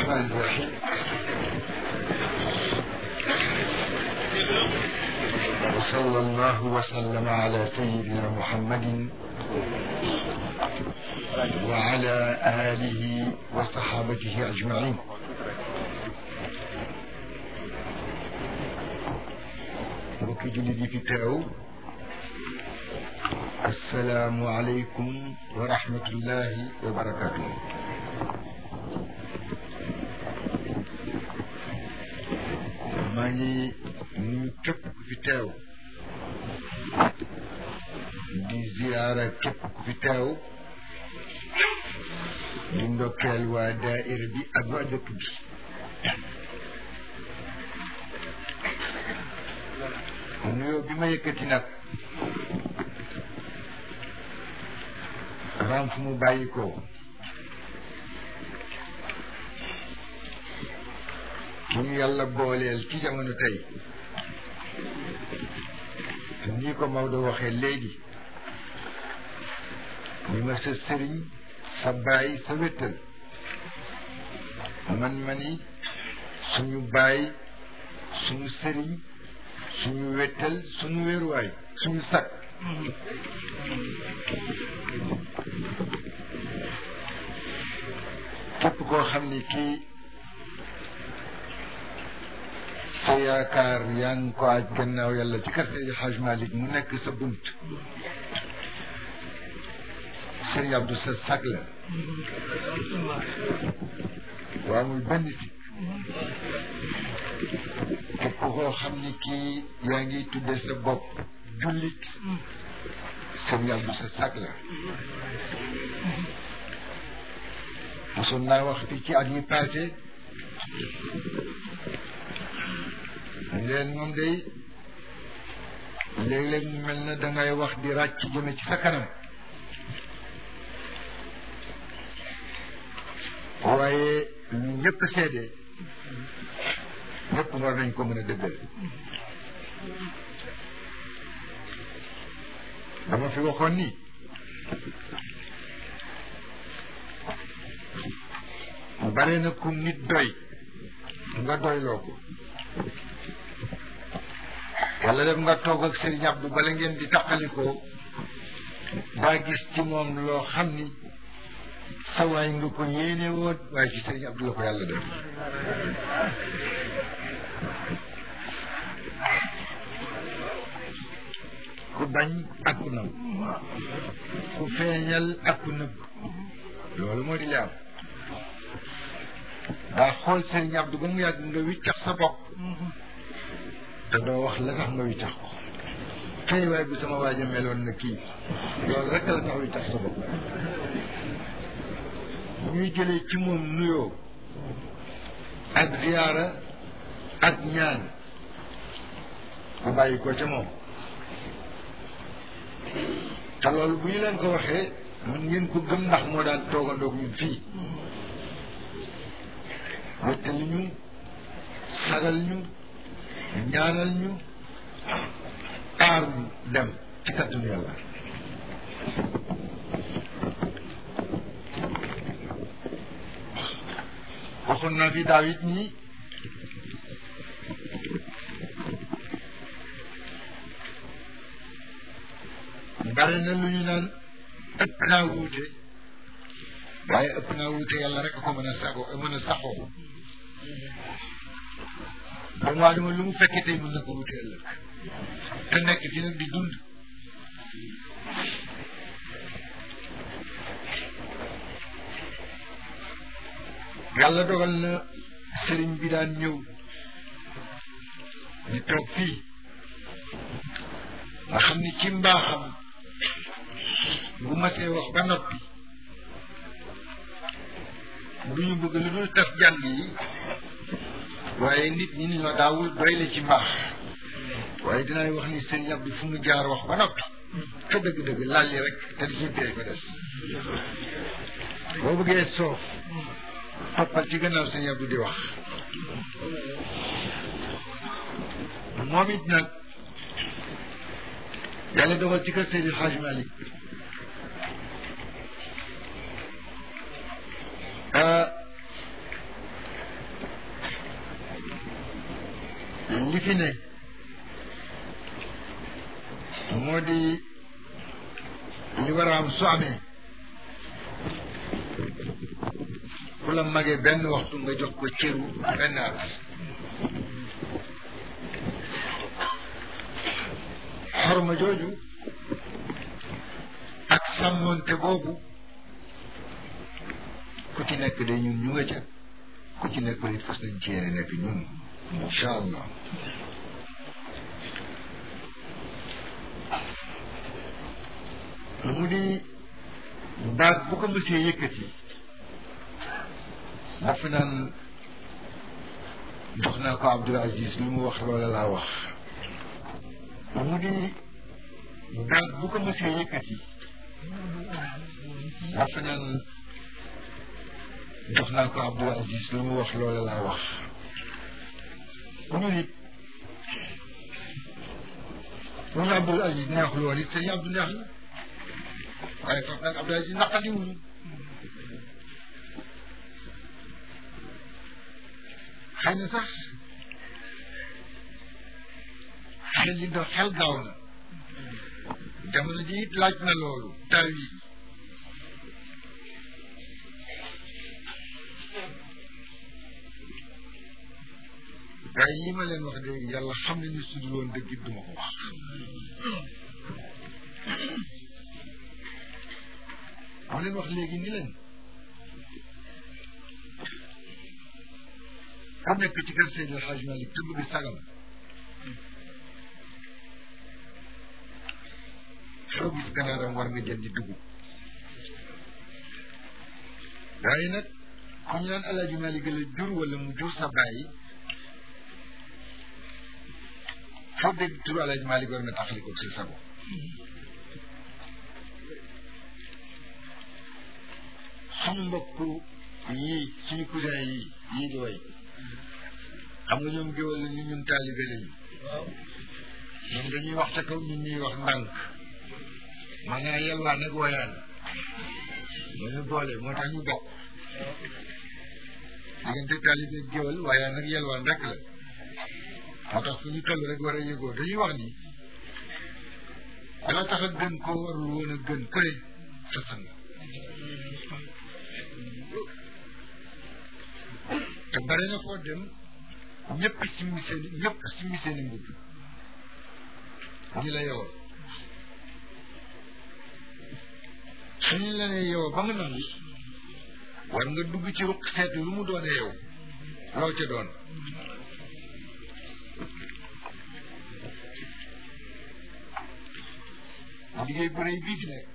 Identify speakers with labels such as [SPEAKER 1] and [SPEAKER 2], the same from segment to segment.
[SPEAKER 1] الرحمن الرحيم وصلى الله وسلم على سيدنا محمد وعلى آله وصحابته أجمعين mbokki jullit yi fi teew asalaamu aleykum wa rahmatullahi wa barakatuh maa ngi nuyu képp ku fi teew di ziyaara képp ku fi teew di ndokkeel waa daaira bi ak waa dëkk bi nuyoo bi ma yëkkati nag dafa am fu mu bàyyi ko ki ñu yàlla booleel ci jamono tey nii ko Maodo waxee léegi ni ma sa sëriñ sa baay sa wéttal man ma ni suñu baay suñu sëriñ suñu wéttal suñu wéeruwaay suñu sakk képp koo xam ni kii sa yaakaar yaa ngi ko aj gannaaw yàlla ci kër Seydi Hajj Malick mu nekk sa bunt Sëriñ Abdou sa sag la waa amul benn sikk képp koo xam ni kii yaa ngi tudde sa bopp jullit Sëriñ Abdou sa sag la mosoon naa wax fii ci at yi passé leen moom day léeg-léeg mu mel na dangay wax di ràcc jëme ci sa kanam waaye lu ñëpp seede ñëpp war nañ ko mën a dëggal dama fi waxoon ni bare na kum nit doy nga doyloo ko yàlla def nga toog ak Serigne Abdou bala ngeen di taqalikoo daa gis ci moom loo xam ni sa waay nga ko yéene woon waaye ci Serigne Abdou la ko yàlla def ku bañ ak ku nëbb ku feeñal ak ku nëbb loolu moo di li am daa xool Serigne Abdou ba mu yàgg nga wiccax sa bopp te doo wax la tax nga wiccax ko kay waay bi sama waaja meloon na kii loolu rek la tax wiccax sa bopp ñuy jëlee ci moom nuyoo ak ziyaara ak ñaan bu bàyyi ko ca moom te loolu bu ñu leen ko waxee mën ngeen ko gëm ndax moo daan toogandoog ñun fii wéttali ñu sagal ñu ñaanal ñu aar ñu dem ci kattanu yàlla waxoon naa fi daaw it nii bare na lu ñu naan ëpp naa wuute waaye ëpp naa wuute yàlla rek a ko mën a sago mën a saxoo doomu aadama lu mu fekkee tey mën na ko wuute ëllëg te nekk fi nag di dund yàlla dogal na sëriñ bi daan ñëw di toog fii nga xam ni ci mbaaxam bu masee wax ba noppi du ñu bëgg lu dul tas jàng yi waaye nit ñi ñoo daawul doy la ci mbaax waaye dinaay wax ni sëriñ Abdou fu mu jaar wax ba noppi te dëgg-dëgg lalli rek te di ci bee ko des boo bëggee soof toppal ci gannaaw sëriñ Abdou di wax moom it nag yàlla dogal ci kër Seydi Hadj Malick li fi ne moo di li war a am su amee ku la magee benn waxtu nga jox ko cëru benn at xorma jooju ak sàmmonte boobu ku ci nekk de ñun ñu nga ca ku ci nekk it fas nañ ci yéene nekk ñun incha allah mu di baat bu ko mësee yëkkati dafa naan jox naa ko Abdul Aziz lu mu wax loola laa wax mu di baat bu ko mësee yëkkati dafa naan jox naa ko Abdul Aziz lu mu wax loola laa wax ñu nit bu ñu Abdul Aziz neexul woon it sëñ Abdou neex na waaye foofu nag Abdul Aziz naqadiwuñu xëy na sax xel li do xel gaaw na jamono ji it laaj na loolu taw yi waaye li ma leen wax de yàlla xam ne ni sudul woon dëgg it duma ko wax ma leen wax léegi ni leen ku nekk ci kër Seydi El Hadj Malick te bëgg sagam soo gis ganaaram war nga jëndi dugub waaye nag ku ñu naan El Hadj Malick la jur wala mu jur sa bàyyi foo dégg turu El Hadj Malick war nga taxali ko sa sago suñu mbokk yii suñu cousin yii yii di way xam nga ñoom géwal lañu ñun taalibe lañu ñoom dañuy wax ca kaw ñun ñuy wax ndànk ma ngaa yelwaan ak woyaan moo ñu boole moo tax ñu bokk diggante taalibe géwal woyaan ak yelwaan rek la moo tax fu ñu toll rek war a yëgoo dañuy wax ni dala tax a gën koo warul woon a gën kële sa sang te bare na foo dem ñëpp simmi seen ñëpp simmi seen i mbubb ñi la yow suñu la nee yow ba nga nangu war nga dugg ci ruq seet lu mu doone yow loo ca doon liggéey bu rëy bii fi nekk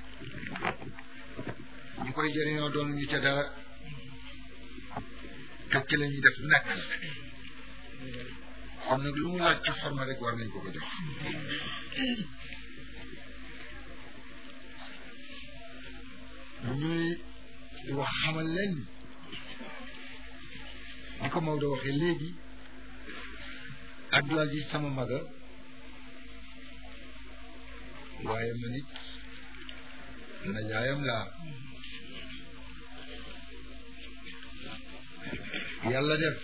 [SPEAKER 1] ñu koy jëriñoo doon ñu ca dara te ci la ñuy def nekk xam nag lu mu laaj ci xorma rek war nañ ko ko jox ñuy wax xamal leen ni ko Maodo waxee léegi Abdou Aziz sama maga waaye man it najaayam laa yàlla def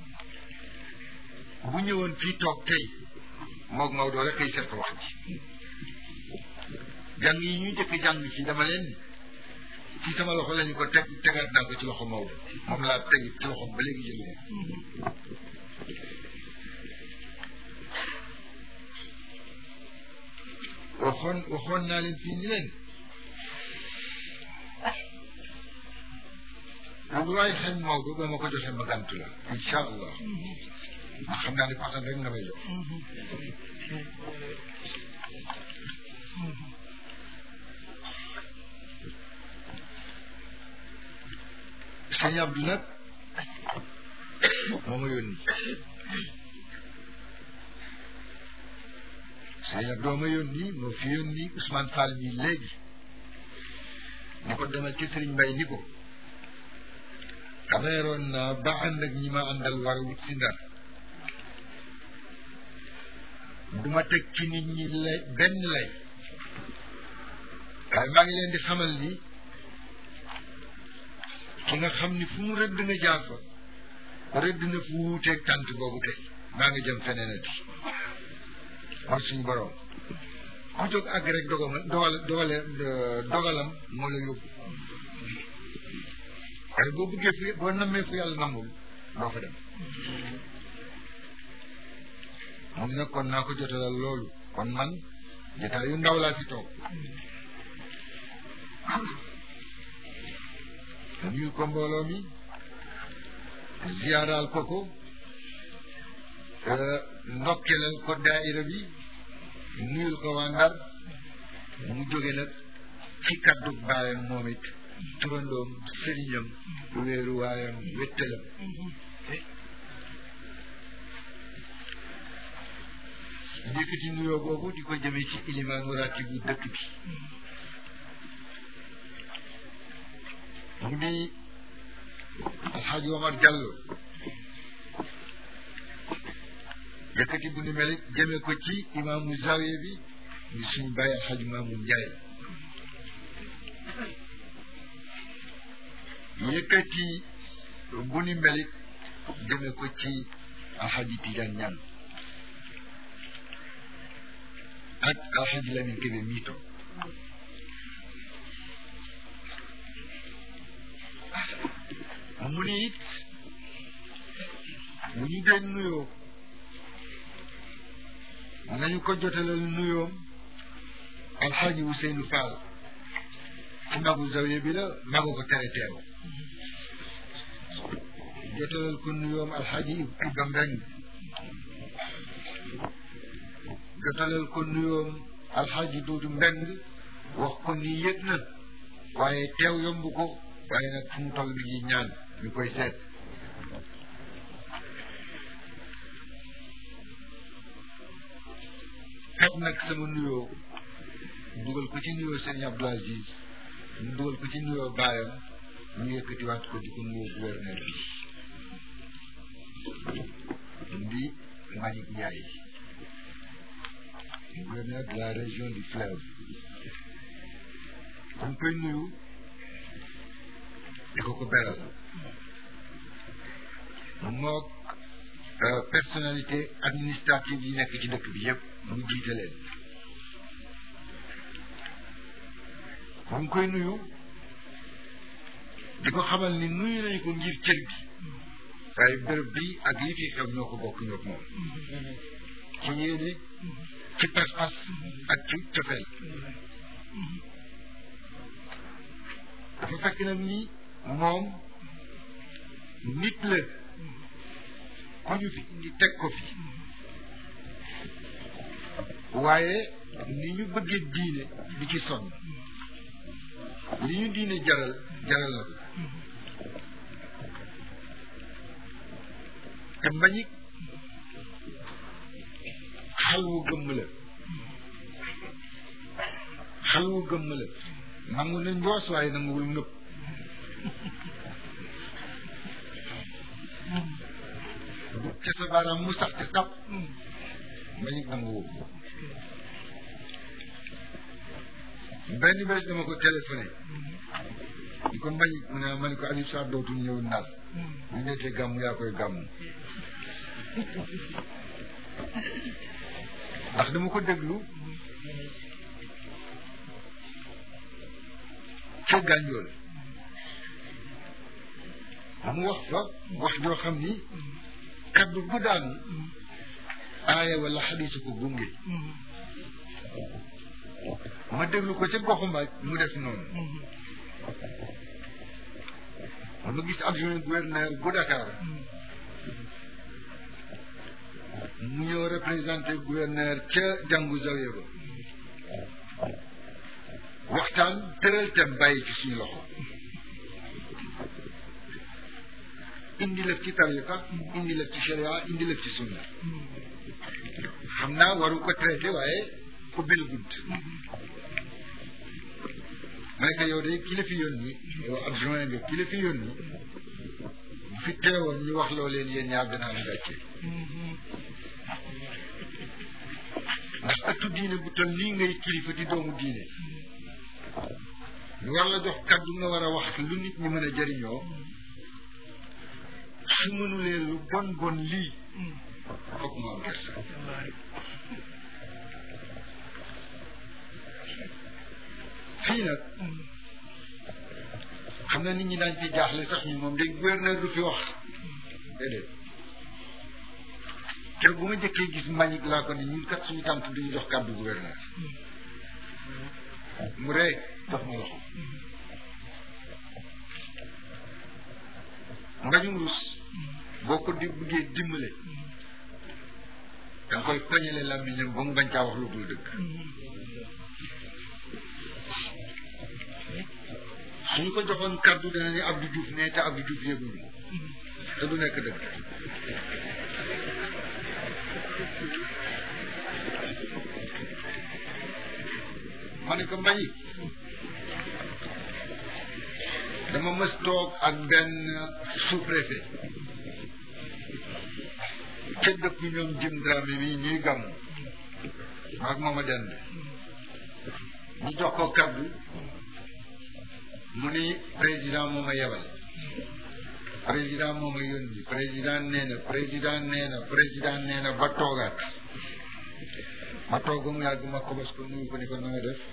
[SPEAKER 1] bu ñëwoon fii toog tey moog Maodo rek kay seet wax ji jàng yi ñu jëkk jàng ci dama leen ci sama loxo lañu ko teg tegaat naa ko ci loxo Maodo moom laa teg ci loxo ba léegi jëlu waxoon waxoon naa leen fii ni leen lu waay xañ Maodo ba ma ko joxee ma gàntu la incha allah ndax xam naa ne pasan rek nga may jox sëñ Abdou nag moo ma yónni sëñ Abdou ma yónni moo fi yónni Ousmane Fall mi léegi ni ko demal ci Sëriñ Mbay ni ko xameeroon naa ba ànd ak ñi ma àndal war a wut si ndar du ma teg ci nit ñi lay benn lay waaye maa ngi leen di xamal ni ki nga xam ni fu mu rëdd nga jaar fa rëdd na fu wuuteeg tànt boobu tey maa ngi jëm feneenati mooy suñu borom ku jóg àgg rek dogama dogal dogale dogalam moo la yóbbu waaye boo bëggee fu boo nammee fu yàlla namul doo fa dem moom nag kon naa ko jotalal loolu kon man jotaay yu ndaw laa fi toog nuyul ko mbooloo mi ziyaaraal ko ko ndokkelal ko daaira bi nuyul ko waa Ndar mu jóge nag ci kaddu baayam moom it turandoom sëriñam wéeru waayam wéttalam njëkkati nuyoo boobu di ko jëme ci ilimaanu ratibu dëkk bi mu di alxaaji Omar Diallo yëkkati bu ni mel it jëme ko ci imaamu zawiya bi di suñ bàyyi alxaaji Maamun Njaay yëkkati bu ni mel it jëme ko ci alxaaji Tijaan Ñaan ak alxaaji Lamin Kebe mii toog mu ni it bu ñu dee nuyoo nañu ko jotalal nuyoom alxaaji Ousseynou Fall ci magu zawiya bi la magu ko tere teew jotalal ko nuyoom alxaaji Iba Mbeng jotalal ko nuyoom alxaaji Duudu Mbeng wax ko ni yëg na waaye teew yomb ko waaye nag fu mu toll mi ngi ñaan ñu koy seet xet nag sama nuyoo dugal ko ci nuyoo sëñ Abdou Aziz mu dugal ko ci nuyoo baayam ñu yëkkatiwaat ko di ko nuyoo gouverneur bi di Mbagnick Ndiaye gouverneur de la région du fleuve dañ koy nuyu di ko ko beral mook personnalité administrative yi nekk ci dëkk bi yépp mu jiite leen mu ngi koy nuyu di ko xamal ni nuyu nañu ko ngir cër bi waaye bërëb bi ak li fi xew ñoo ko bokk ñoo moom ci yéene ci pas-pas ak ci cofeel dafa fekk nag ni moom nit la ku ñu fi indi teg ko fi waaye ni ñu bëggee diine di ci sonn li ñu diine jaral jaral na ko te Mbagnick xal wu gëmm la xal wu gëmm la nangu na njoos waaye nanguwul nëpp ca sa baaraam mu sax ci sàpp Mbagnick nanguwul benn bés dama ko téléphoné di ko Mbagnick mu ne ma ne ko Habib Sarr dootul ñëw Ndar bu ñettee gàmm yaa koy gàmm ndax dama ko déglu ca gànjool mu wax fa wax joo xam ni kaddu bu daanu aaya wala xadiisu ko gunge ma déglu ko ca goxu mbaaj mu def noonu ma gis adjoint gouverneur bu Dakar mu ñëw représenté gouverneur ca jàngu zawiya ba waxtaan tëral tem bàyyi ci suñu loxo indi lëf ci tariqa indi lëf ci sharia indi lëf ci sunna xam naa waru ko traité waaye ko bil gudd ma ne ko yow de ki la fi yónni yow adjoint nga ki la fi yónni bu fi teewoon ñu wax loo leen yéen ñaar gën a am gàcce ndax ëttu diine bu toll nii ngay kilifa di doomu diine ñu war la jox kaddu nga war a wax lu nit ñi mën a jëriñoo su mënulee lu bon bon lii foog mu am kersa fii nag xam na nit ñi daañ fi jaaxle sax ñu moom day gouverneur du fi wax déedéet te bu ma njëkkee gis mbañik laa ko ne ñun kat suñu tànt duñu jox kàddu gouverneur mu ree jox ma loxo mbañum rus boo ko di bëggee dimbale da nga koy poñale làmmiñam ba mu bañ caa wax lu dul dëgg suñu ko joxoon kàddu dana ni Abdou Diouf ne te Abdou Diouf yëguñu te du nekk dëgg ma ne ko mbañi dama mës toog ak benn sous-préfet ca dëkk ñoom jim Dramé bi ñuy gàmm ak mooma dend ñu jox ko kàddu mu ni président moo ma yebal président moo ma yónni président nee na président nee na président nee na ba toogaat ma toog ba mu yàgg ma kobos ko nuyu ko ni ko nooy def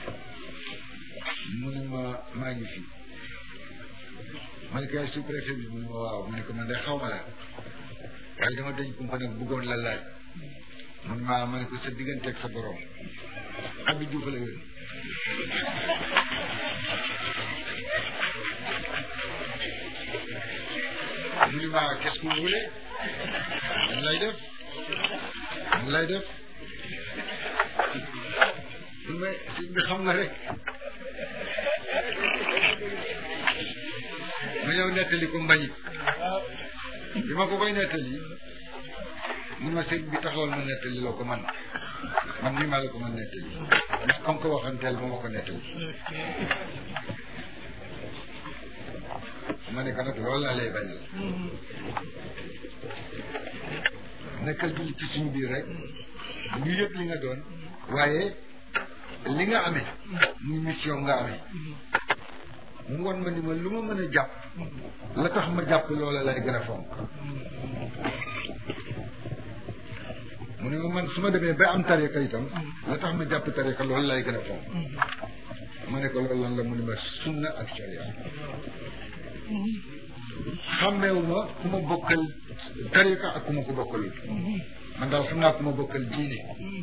[SPEAKER 1] mu ni ma maa ngi fi ma ne ko yaay sous préfet bi mu ni ma waaw ma ne ko man de xaw ma la waaye dama dañ kumpa nag bëggoon la laaj mun ma ma ne ko sa digganteeg sa borom Abdou Diouf la yónni mu ni ma qu'est-ce que vous voulez lan lay def lan lay def mais si bi xam nga rek ma ñëw nettali ko mbañit bi ma ko koy nettali mun ma sëñ bi taxawal ma nettali la ko man man nii maa la ko mën nettali ndax comme que waxanteel moo ma ko nettali ma ne ko nag loolu laa lay bañal nekkal julli ci suñu biir rek ñu yëg li nga doon waaye li nga amee muy mission nga amee mu won ma ni ma lu ma mën a jàpp la tax ma jàpp loola lay gën a fonk mu ne ma man su ma demee ba am tariqa itam la tax ma jàpp tariqa loolu lay gën a fonk ma ne ko loolu lan la mu ne ma sunna ak sharia xàmmeewuma ku ma bokkal tariqa ak ku ma ko bokkalul man daal xam naa ku ma bokkal diine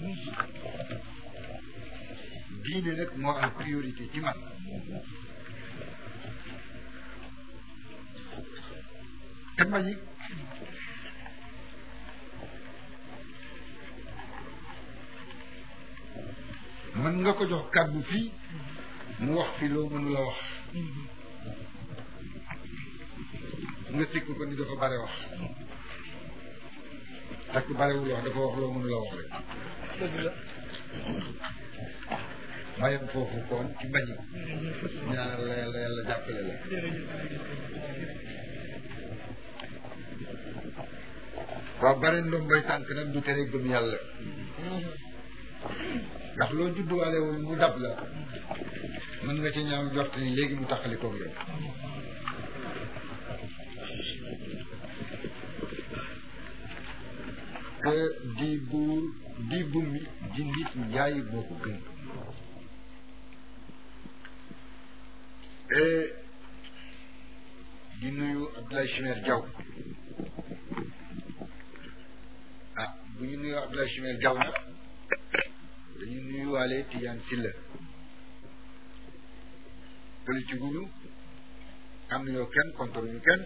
[SPEAKER 1] diine nag moo am priorité ci man te mbañi mën nga ko jox kàddu fii mu wax fi loo mënula wax nga sikk ko ni dafa bare wax takk barewul wax dafa wax loo mënula wax rek mayam foofu koon ci mbañi ñaanal la yàlla yàlla jàppale la waaw bare ndombay tànk nag du tere gëm yàlla ndax loo judduwaalewul mu dab la mën nga ci ñaaw jort ni léegi mu taxali koog yow te di buur di bumi di nit njaay boo ko gën di nuyu Abdoulaye Chimère Diaw ah bu ñu nuyoo Abdoulaye Chimère Diaw nag dañuy nuyuwaale Tidiane Silla politique gu ñu am nañoo kenn contre ñu kenn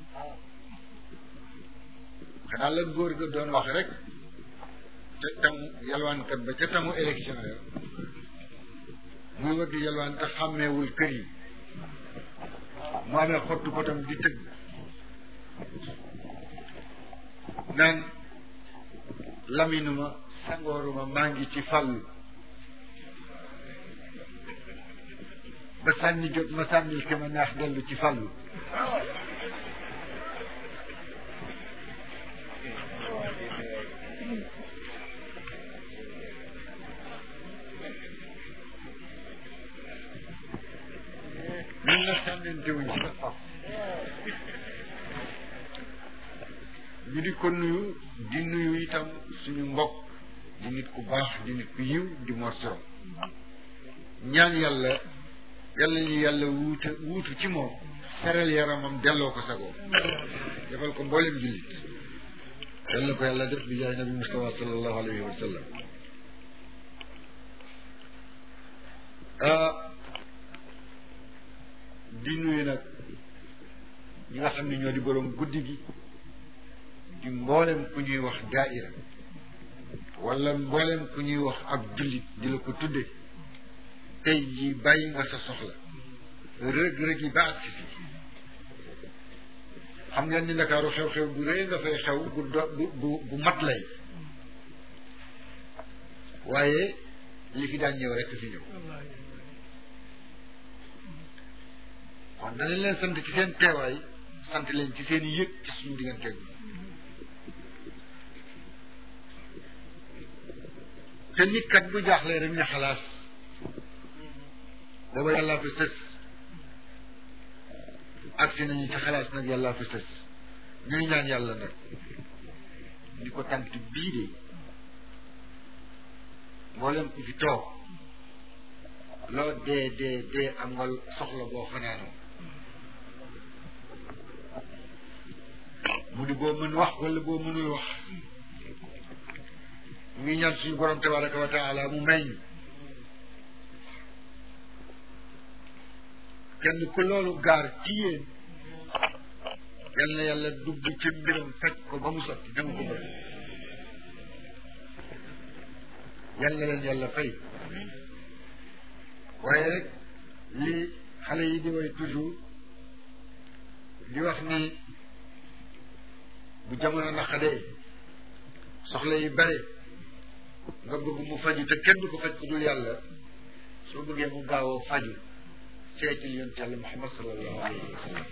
[SPEAKER 1] xanaa la góor ga doon wax rek te tamu yalwaankat ba ca tamu élection ya muy war di yalwaan te xàmmeewul kër yi mu amee xottu potam di tëgg naan laminuma sangooruma maa ngi ci fàllu ba sànni jot ma sànnil ke ma neex dellu ci fàllu ñun nag sànnente wuñ ci ñu di ko nuyu di nuyu itam suñu mbokk di nit ku baax di nit ku yiw di morso ñaan yàlla yàlla ñu yàlla wuute wuutu ci moom seral yaramam delloo ko sagoo defal ko mboolem jullit yal na ko yàlla def bi jaay nabi Mustafa sallallahu alayhi wa sallam di nuyu nag ñi nga xam ne ñoo di boroom guddi gi di mboolem ku ñuy wax daaira wala mboolem ku ñuy wax ab jullit di la ko tudde tey jii bàyyi nga sa soxla rëg-rëg yi ba ak si xam ngeen ni ndakaaru xew-xew bu rëy nga fay xew bu do bu bu mat lay waaye li fi daan ñëw rekk fi ñëw kon danañ leen sant ci seen teewaay sant leen ci seen yëg ci suñu digganteeg te nit kat bu jaaxlee rek ne xalaas booba yàllaa fi sës agsi nañu ci xalaas nag yàllaa fi sës ñuy ñaan yàlla nag di ko tant bii de mboolem ku fi toog loo dee dee dee am nga soxla boo fanaanoo mu di boo mën wax wala boo mënul wax ngi ñaan suñu borom tabaraka wa taala mu may ñu kenn ku loolu gaar ci yéen yal na yàlla dugg ci mbiram faj ko ba mu sotti dama ko bëgg yal na leen yàlla fay waaye rek li xale yi di way toujours di wax ni bu jamono naqadee soxla yi bare nga bëgg mu faju te kenn du ko faj ku dul yàlla soo bëggee mu gaawoo faju seetil yonent yàlla Muhammad sallallahu alayhi wa sallam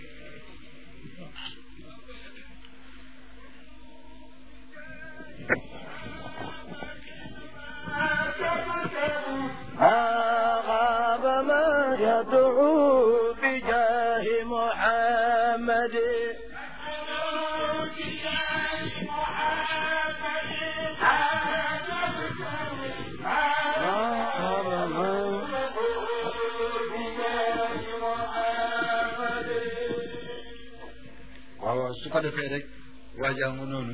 [SPEAKER 2] غاب ما يدعو بجاه محمد غاب ما
[SPEAKER 1] waaw su ko defee rek waajaa nga noonu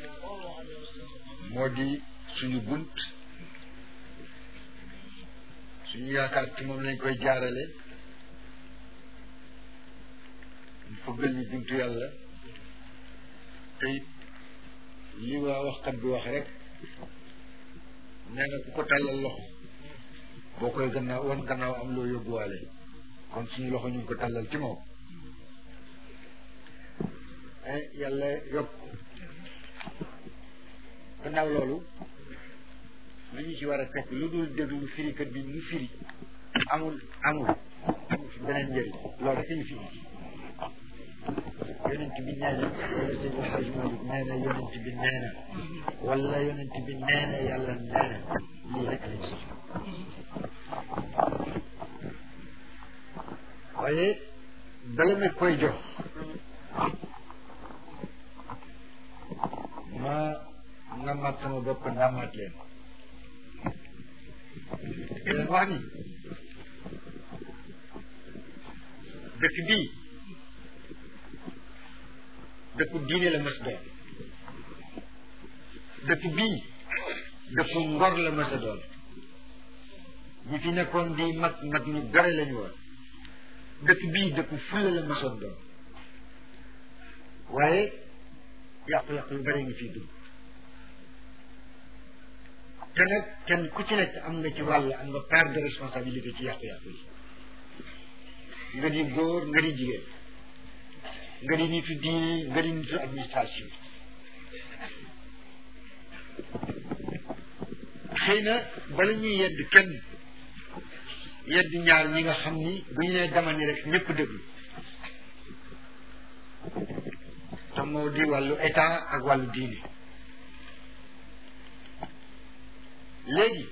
[SPEAKER 1] moo di suñu bunt suñu yaakaar ci moom lañ koy jaarale ñu fëggal ñu buntu yàlla te it li waa waxkat bi wax rek nee na ku ko tàllal loxo boo koy gannaaw wan gannaaw am loo yóbbuwaale kon suñu loxo ñu ngi ko tàllal ci moom eh yàlla yokk gannaaw loolu lu ñu ci war a fekk lu dul déglu firikat bi mu firi amul amul amul fi beneen njëriñ loolu rek ñu fi yonent bi nee na wala Seydi El Hadji Malick nee na yonent bi nee na wala yonent bi nee na yàlla nee na lii rek lañ soxla waaye bala ma koy jox ma nga mat sama bopp ndàmmaat leen leen wax ni dëkk bii dëkku diine la mas doon dëkk bii dëkku ngor la mas a doon ñi fi nekkoon di mag mag ñu gore lañu woon dëkk bii dëkku fulla la masoon doon waaye yàqu-yàqu yu bare ngi fii dugg te nag kenn ku ci nekk am nga ci wàll am nga part de responsabilité ci yàqu-yàqu yi nga di góor nga di jigéen nga di nitu diine nga di nitu administration xëy na bala ñuy yedd kenn yedd ñaar ñi nga xam ni bu ñu nee dama ni rek ñëpp déglu te moo di wàllu état ak wàllu diine léegi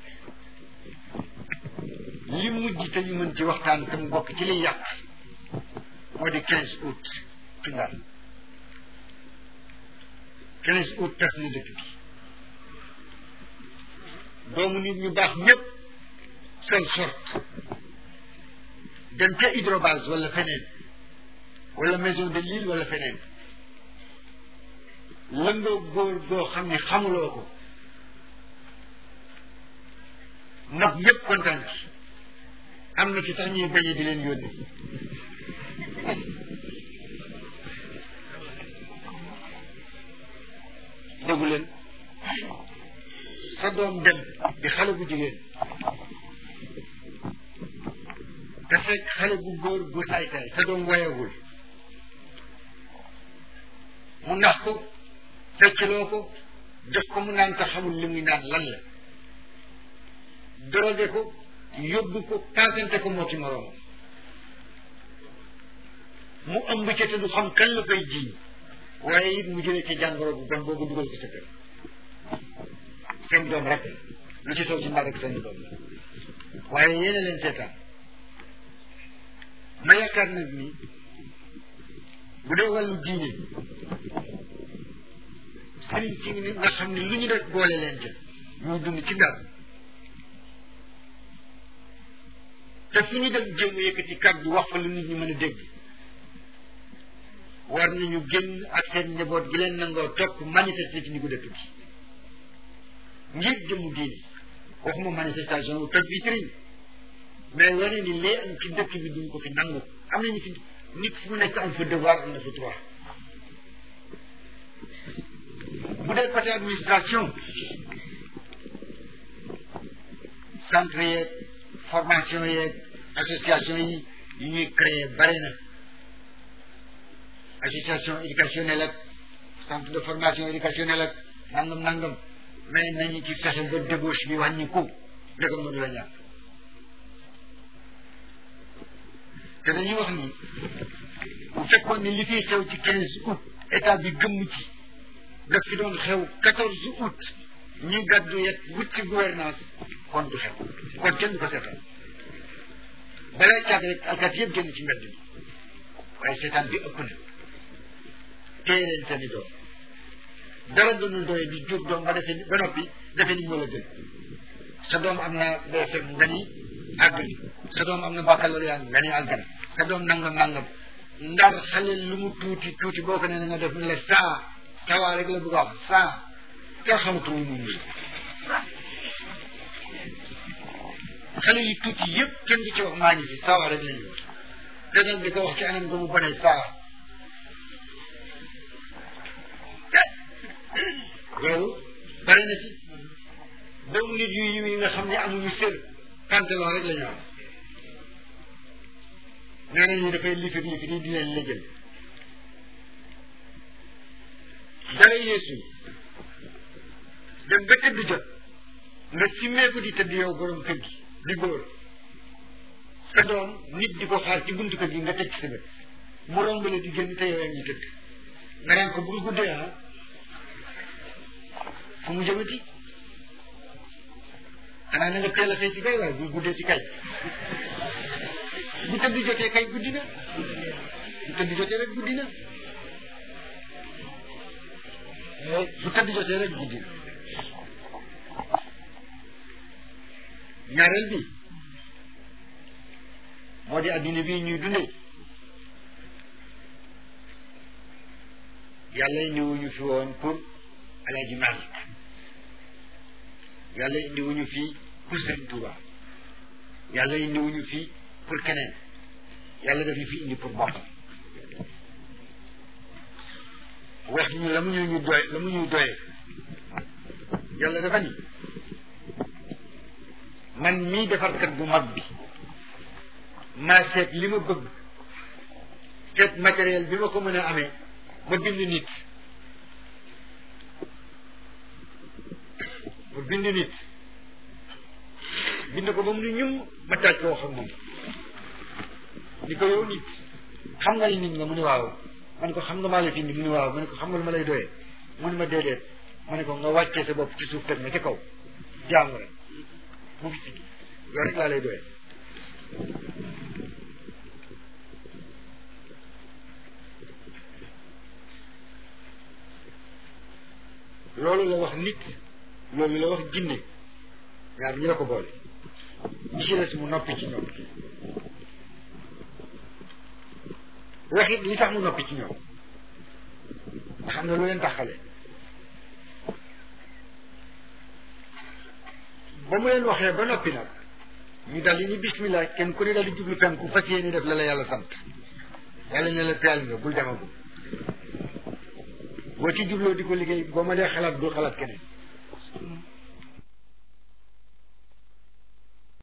[SPEAKER 1] li mujj te ñu mën ci waxtaan te mu bokk ci liy yàq moo di quinze août ci Ndar quinze août tas na dëkk bi doomu nit ñu baax ñëpp sol sorte dem ca hydrobase wala feneen wala maison de l'île wala feneen lëngoo góor goo xam ne xamuloo ko nag ñëpp kontaan ci am na ci sax ñuy bañe di leen yónni déggu leen sa doom dem di xale bu jigéen te fekk xale bu góor bu saay-saay sa doom wayagul mu nax ko feccloo ko jox ko mu naan te xamul li muy naan lan la drogué ko yóbbu ko paasante ko moo ki moroom mu ëmb ca te du xam kan la koy jiiñ waaye it mu jëlee ci jàngoro bu bon boobu dugal ko sa kër seen doom rek lu ci soo ci mbaa rek seen doom la waaye yéena leen seetaan ma yaakaar nag ni bu dee wàllu diine sëriñ ci nga xam ne lu ñu def boole leen ca ñuy dund ci dara te fu ñu dem jéem a yëkkati kàddu wax fa lu nit ñi mën a dégg war nañu génn ak seen njaboot gi leen nangoo topp manifester ci diggu dëkk bi ngir jëmu diine waxuma manifestation wu toj vitrine mais wane ni lee am ci dëkk bi duñ ko fi nangu am nañu fi nit fu mu nekk am fa devoir am na fa droit bu dee côté administration centre yeeg formation yeeg association yi yu ñuy créer bare na association éducationnelle ak centre de formation éducationnelle ak nangam nangam mais nañu ci fexe ba débauche bi wàññiku ndegam mënu la ñàkk te dañuy wax ni bu fekkoon ni li fiy xew ci quinze août état bi gëmm ci daf fi doon xew quatorze août ñi gàddu yet wut ci gouvernance kon du xew kon kenn du ko seetaan balay caag rek alkat yëpp génn ci mbedd bi waaye seetaan bi ëpp na téye leen seeni doom dara doonul doye di jur doom ba defee ba noppi defee ni moo la gën sa doom am na BFM nga ni àggali sa doom am na baccalauréat nga ni àggali sa doom nangam nangam ndar xale lu mu tuuti tuuti boo ko nee na nga def ni la saa sawaa rek la bëgg a wax saa kenn xamatul lu muy nii xale yu tuuti yëpp kenn du ci wax maa ngi fi sawaa rek la ñu wax te nag di ko wax ci anam nga mu bone saa loolu bari na ci doomu nit yu yiw yi nga xam ne amuñu sër pantalon rek la ñu am nee nañu dafay lifir lifir yi di leen lëjël dara yeesu dem ba tëdd jot nga simmeeku di tëdd yow borom kër gi di góor sa doom nit di ko xaar ci buntu kër gi nga tëj sa bët mu rombale di génn te yow yaa ngi tëdd nga naan ko bul guddee ah fu mu jëmati xanaa na nga teel a xëy ci kay waaye bul guddee ci kay bu tëdd jotee kay guddi na bu tëdd jotee rek guddi na bu tëdd jotee rek guddi na ñaareel bi moo di adduna bii ñuy dundee yàlla indiwuñu fi woon pour Alaaji Malik yàlla indiwuñu fii pour Sëriñ Tuuba yàlla indiwuñu fii pour keneen yàlla daf ñu fi indi pour boppam wax ñu la mu ñu ñu doy la mu ñuy doyee yàlla dafa ni man mii defarkat bu mag bi maa seet li ma bëgg seet matériel bi ma ko mën a amee ma bind nit ma bind nit bind ko ba mu ni ñum ma taaj ko wax ak moom ni ko yow nit xam nga ni nit nga mu ni waaw ma ne ko xam nga maa la fi indi mu ni waaw ma ne ko xam nga lu ma lay doyee mu ni ma déedéet ma ne ko nga wàccee sa bopp ci suuf teg ma ca kaw jaamu rek mu fi sigi loolu rek laa lay doyee loolu la wax nit loolu la wax jinne ñaar ñi la ko boole ñi ci des mu noppi ci ñoom waxit li tax mu noppi ci ñoom xam ne lu leen taxale ba mu leen waxee ba noppi nag ñu dal di ni bismillah kenn ku ne dal di jublu penku fas yéene def la la yàlla sant yàlla ne la teel nga bul demagum boo ci jubloo di ko liggéey boo ma dee xalaat bul xalaat keneen